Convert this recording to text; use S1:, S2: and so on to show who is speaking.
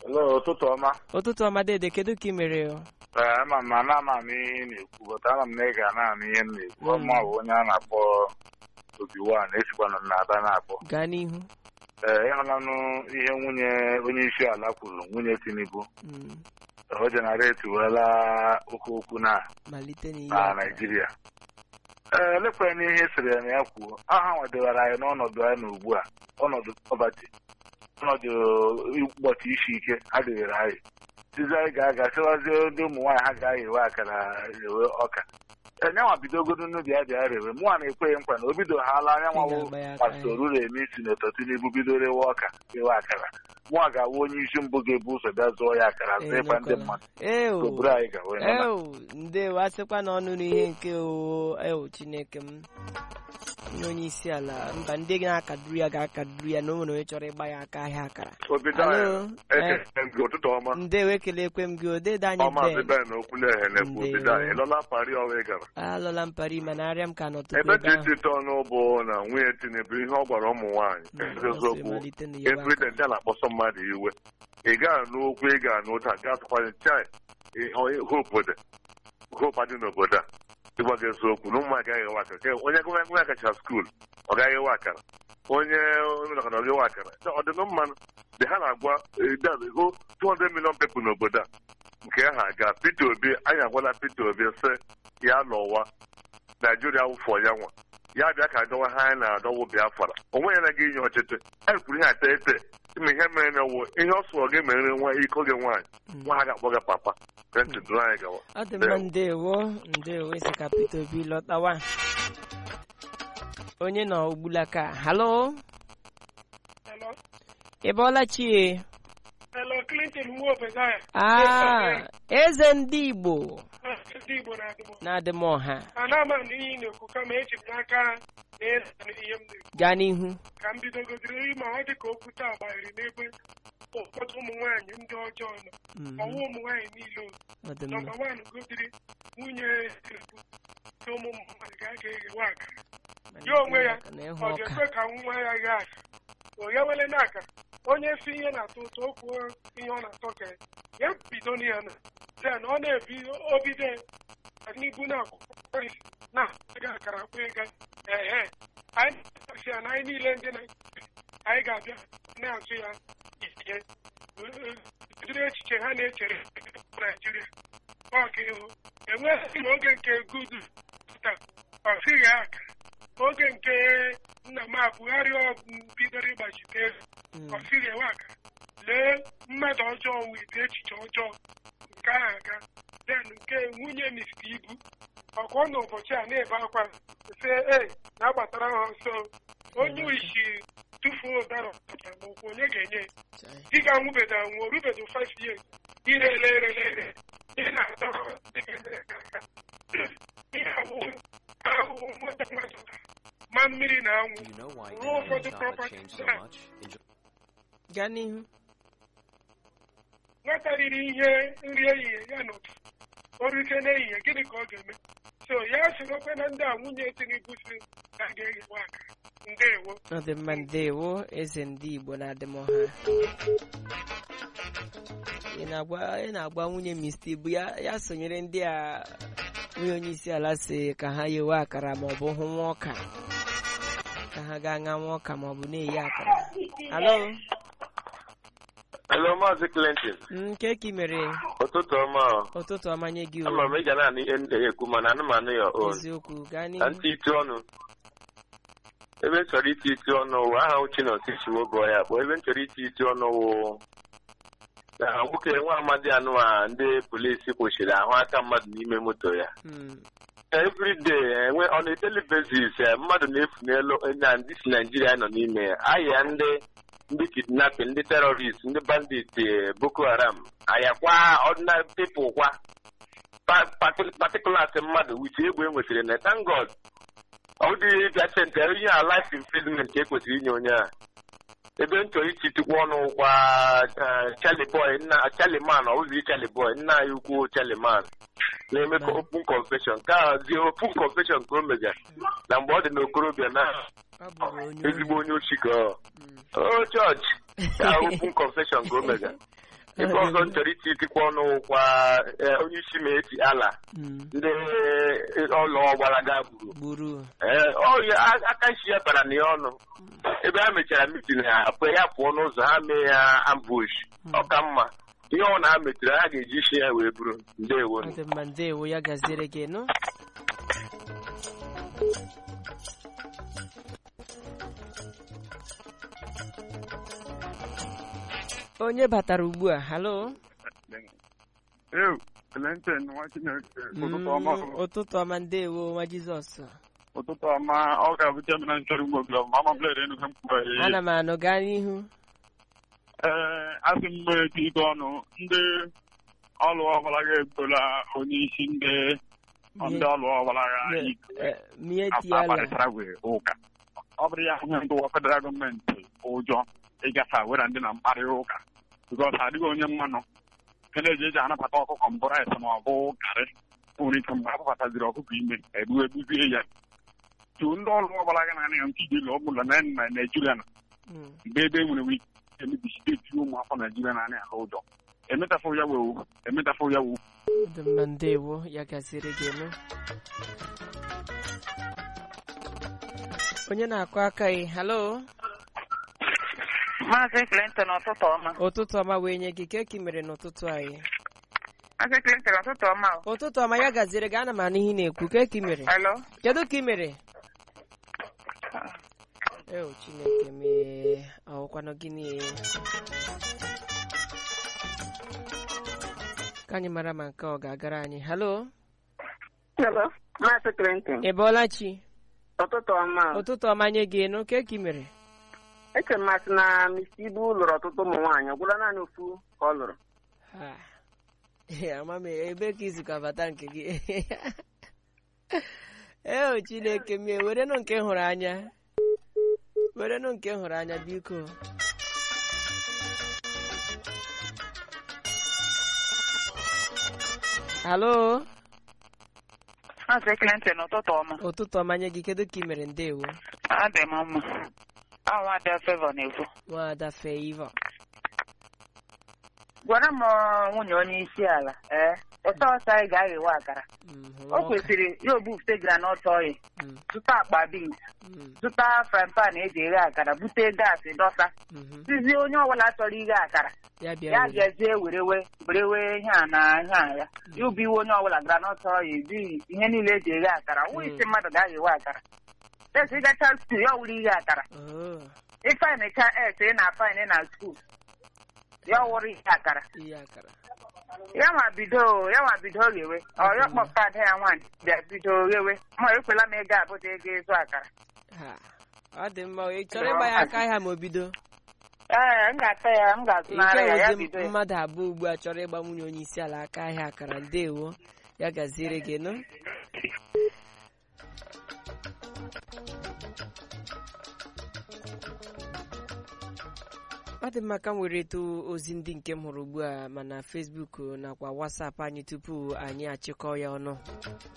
S1: Hello, ụtụtụ ọma.
S2: ụtụtụ ọma dede kedu ka ị mere o?
S1: Ee, ama m na ama m ihe ị na-ekwu bụta ama m na ị ga na-anụ ihe m na-ekwu
S2: Mm.
S1: ọma bụ onye a na-akpọ Obiwan esikwana m na-aba na-akpọ
S2: gaa n'ihu
S1: ee ịhụlanụ ihe nwunye onye isi ala kwuru nwunye Tinubu
S2: Mm,
S1: o jenareeti weela okwu okwu na
S2: malite n'ihe
S1: na
S2: akara.
S1: Naịjirịa ee elekwana n'ihe sịrị ya na ya kwuo aha nwadewara anyị n'ọnọdụ anyị na ugbu a ọnọdụ pọbati ọnọdụ ụbọchị isi ike adịghịrị anyị tizi anyị ga-aga sịwazie ndị ụmụ nwaanyị ha ga-ewe akara ewe ọka enyanwa bidogodo n'ubi ya bịa rewe mụnwa na-ekweghị nkwa na o bido ha ala anya nwawo
S2: Ị ga-agba ya aka
S1: pastor Ruremi Sinetọ Tinubu bido rewe ọka rewe akara mụnwa ga-awụ onye isi mbụ ga-ebu ụzọ bịa zụọ ya akara
S2: Ee,
S1: zụekwa ndị
S2: nọkọla.
S1: mmadụ
S2: Ee, o.
S1: obodo anyị ga wee nọ na
S2: Ew, ndewo asịkwa na ọnụ n'ihe nke o ew chineke m onye onye isi ala mba ndị na-akaduru ya ga-akaduru ya na o nwere onye chọrọ ịgba ya aka ahịa akara
S3: obido
S2: Alo,
S3: anyị
S2: eh.
S3: ekele gị ụtụtụ ọma
S2: ndewo ekelekwe m gị odede anyị
S3: ọmaazị
S2: ben
S3: ben okwuleghe na-ekwu
S2: Ndewo.
S3: obido anyị ịlọla pari ọwa ị gara
S2: alọla m pari mana arịa m ka n'ụtụtụ
S3: ebe
S2: ebe ahụ
S3: titi ọnụ bụ na nwunye tinubu ihe ọ gwara ụmụ nwaanyị
S2: Mm, ọ sị
S3: eziokwu
S2: malite na iwe
S3: everyday ndị a na-akpọsọ mmadụ iwe ị ga-anụ okwu ị ga-anụ ụta ga-atụkwanye chai hope hope adị n'obodo a ịgwa gị eziokwu na ụmụ agaghị ewe akara Ke- onye nwa kacha skuul ọ gaghị ewe akara onye ụlọkọta ọ ga-ewe akara ọ dị mmanụ dị ha na-agwa go 200 million people n'obodo a nke ha aga Peter Obi anyị agwala Peter Obi sị ya lọwa Naijiria wụfọ ya nwa ya bịa ka adọwa ha anyị na-adọwụ Biafra onwe ya na gị inye ọchịchị anyị kwuru ihe ata ete ime ihe mere na wo ihe ọ sụọ gị mere nwa iko gị nwaanyị
S2: Mm.
S3: nwa ha ga-akpọ gị papa ka ntị dụrụ anyị gawa
S2: ọ dị mma ndewo ndewo isi ka Peter Obi lọtawa onye nọ ogbulaka halo
S4: Hello.
S2: ị bọọla chie
S4: Hello, Clinton Nwobedaya.
S2: ah eze ndị Igbo
S4: Ndị Igbo na-adịbụ.
S2: na-adị m ọha
S4: Ana ama m n'ihe ị na-ekwu kama eji m n'aka na eze ihe m na-ekwu.
S2: gaa n'ihu
S4: Ka m bidogodiri ma ọ dị ka okwu taa gbanyere n'ebe ụfọdụ ụmụ nwaanyị ndị ọjọọ nọ.
S2: Mhm,
S4: Ọwụ ụmụ nwaanyị niile o.
S2: ọ dị mma
S4: Nọmba wan godiri nwunye Tinubu na ụmụ mmadụ ga-aga eghewe akara. Ya onwe ya,
S2: Malite na ịhụ
S4: ọ
S2: ọka
S4: ga-ekwe ka nwa ya ghe akara. O ya wele n'akara. Onye si ihe na-atọ ụtọ o kwuo ihe ọ na-atọ ka ya bido na ya na then ọ na-ebi obido n'ibu na akwụkwọ isi na-aga akara akwa ịga ehe anyị na-asị ya na anyị niile ndị na anyị ga-abịa na-azụ ya ihe ụdịrị echiche ha na-echere Naijiria ọ ga-ịhụ enweghị m oge nke gudu taa ọ sịghị aka oge nke nna m Buhari ọ bidoro ịgbachite ego
S2: Mm,
S4: ọ sịrị ewe aka lee mmadụ ọjọọ wete echiche ọjọọ nke ahụ aga den nke nwunye Mr. Ibu ọgụ n'ụbọchị a na-ebe akwa sị e na-agbatara ha ọsọ onye isi tufuo ụdara ọpụta ma okwu onye ga-enye
S2: chai.
S4: di ga nwubeda nwụọ rubedo 5 years ire ele ere ere ihe na-atọ ihe ahụhụ ahụhụ nwata mmadụ ma mmiri na anwụ
S5: Do you know why
S4: ruo
S5: Indian
S4: ụfọdụ
S5: chocolate
S4: property
S5: changed so
S4: taa
S5: much? Enjoy-
S2: gaa n'ihu
S4: nwata riri ihe nri ehihie ya n'ụtụ orike n'ehihie gịnị ka ọ ga-eme so ya sorokwe na ndị a nwunye Tinubu si na a ga-eghewe aka ndewo
S2: ọ dị mma ndewo eze ndị Igbo na-adị m ọha ị na-agwa ị na-agwa nwunye Mr. Ibu ya ya sonyere ndị a nwunye onye isi ala si ka ha yewe akara ma ọ bụ hụ nwa ọka ka ha gaa ṅa nwa ọka ma ọ bụ na-eyi akara alo
S6: Hello, Maazị Clinton.
S2: nke ka ị mere
S6: Ụtụtụ ọma. ọ.
S2: ụtụtụ ọmanye gị o
S6: Ama m ị ga na-anụ ihe ndị ekwu mana anụmanụ ya on.
S2: eziokwu gaa
S6: Na
S2: n'ihu
S6: ntị itu ọnụ. Ebe m chọrọ iti itu ọnụ wụ aha uchi na otu chiwo gụọ ya kpọọ ebe m chọrọ iti itu ọnụ wụ na nwoke nwa amadi anụ a ndị polisi kwụchiri ahụ aka mmadụ n'ime moto ya.
S2: Mm,
S6: everyday enwe on a daily basis eh, mmadụ na-efu n'elu na ndị si Naijiria nọ n'ime ya ahịa ndị ndị kidnapping ndị terrorist ndị bandit eh, Boko Haram ayakwa ordinary people kwa Pa- parti- particulars mmadụ with egwu e nwetara na thank God ọ dịghị bịa sente onye a life imprisonment ka e kwesịrị inye onye a ebe m chọrọ ichitukwu ọnụ kwa eh, Charlie Boy nna Charlie Man ọ bụzi Charlie Boy nna anyị ukwu Charlie Man na-eme ka open confession ka dị open confession ka o mega na mgbe ọ dị n'okorobịa na
S2: ọ bụrụ onye
S6: ezigbo onye ochi ka ọ
S2: Mm.
S6: o chọọchị ka open confession ka o mega ebe ọzọ m chọrọ iti itikwa ọnụ kwa eh, onye isi ma eti ala
S2: Mm,
S6: ndị ọlụ ọgbalaga gburu
S2: gburu
S6: Ee, ọ ya aka nshi ya bara na ya ọnụ ebe ha mechara mitin ha pụọ ya pụọ n'ụzọ ha mee ya ambush ọ ka mma ihe ọ na ha metere ha ga-eji isi ya wee buru ndewo
S2: ọ dị mma ndewo ya gaziere gị nụ onye batara ugbu a halo
S5: Ew, Clinton, nwa Chineke, ụtụtụ ọma,
S2: Mm, ụtụtụ ọma ndewo nwa jizọs
S5: ụtụtụ ọma, ọ ga-abụ chairman nchọrọ ugbo glọb, ma ama bled enu ka m kwuru
S2: ana m anụ gaa n'ihu
S5: Ee, asị m eti ike ọnụ, ndị ọlụ ọbụla ga-egola onye isi ndị ndị ọlụ ọbụla ga
S2: mie tiala
S5: akparịtara wee ụka. Ọ bụrụ ya ihe ndụwa federal gọọmenti ụjọ ịgafe wera ndị na mkparịta ụka. Bikọs adịghị onye mmanụ. Nke na-eji eji anabata ọkụkọ mbụ rice ma ọ bụ garị. nwere ike mgbe akpọkọtaziri ọkụkọ ime egbu egbuzie ya tu ndị ọrụ ọbụla ga na-anya nke ije ụlọ ọbụla na na naijiria na
S2: Mm,
S5: mgbe ebe nwere wike emebi steeti ụmụafọ naijiria na anya ala ụjọ emetafụ ya wewu emetafụ ya wewu
S2: ọ dị mma ndewo ya gaziere gị nụ onye na-akụ aka ị halo
S7: Maazị Clinton ụtụtụ ọma.
S2: ụtụtụ ọma wee nye gị keki mere n'ụtụtụ anyị
S7: Maazị Clinton ụtụtụ ọma. o.
S2: ụtụtụ ọma ya gaziere gị ana m anụ ihe ị na-ekwu keki mere
S7: Hello.
S2: kedu ka ị mere eo chineke mee ọwụkwanụ gịnị ka anyị mara ma nke ọ ga-agara anyị halo
S7: Hello. Maazị Clinton
S2: ị bọọla chi
S7: ụtụtụ ọma. o.
S2: ụtụtụ ọma nye gị nụ keki mere
S7: Eche m masị na Mr. Ibu lụrụ ọtụtụ ụmụ nwaanyị. Ọ gwụla naanị ofu ka ọ lụrụ.
S2: Ha. ama m ebe ka izu ka bata nke gị eo chineke mie werenụ nke hụrụ anya werenụ nke hụrụ anya biko halo
S7: Maazị Clinton ụtụtụ ọma.
S2: ụtụtụ ọma nye gị kedu ka ị mere ndewo
S7: Adị m mma. Awa dị favor na-ekwu.
S2: nwada feiva
S7: Gwara m ọ, nwunye onye isi ala. Ee. Ụtọ ọsọ anyị ga-aghewe akara.
S2: Mm, hụrụ
S7: O
S2: ọka.
S7: kwesịrị ya obufte granọt oil.
S2: Mm,
S7: Zụta akpa beans.
S2: mm,
S7: Zụta frying pan eji eghe akara. Bute gaasị dọsa.
S2: mhm.
S7: Sizie onye ọbụla chọrọ ighe akara.
S2: ya bịa
S7: ya
S2: were.
S7: bịazie werewe werewe ihe a na ihe a ya ya ubi iwe onye ọbụla granọt ọya ebi ihe niile eji eghe akara nwa isi mmadụ ga-aghewe akara esi ịgacha skul ya wuru ighe akara
S2: Oh,
S7: ịfainicha es ị na fain na skul ya wụrụ ihe akara
S2: ihe akara
S7: ya ma bido ya ma bido ghewe ọ ya kpọpụta ada ya nwaanyị bịa bido ghewe ma ekwela m ego abụta ego ịzụ akara
S2: ha ọ dị mma ị chọrọ ịgba ya aka ahịa ma o bido
S7: ee m ga-ata ya m ga-azụnara ya ya
S2: ike
S7: bido
S2: ụdị
S7: ya
S2: mmadụ abụọ ugbu a chọrọ ịgba nwunye onye isi ala aka ahịa akara ndewo ya gaziere gị nụ ọ dị mma ka m were eto ozi ndị nke m hụrụ ugbu a mana Facebook nakwa WhatsApp anyị tupu anyị achịkọ ya ọnụ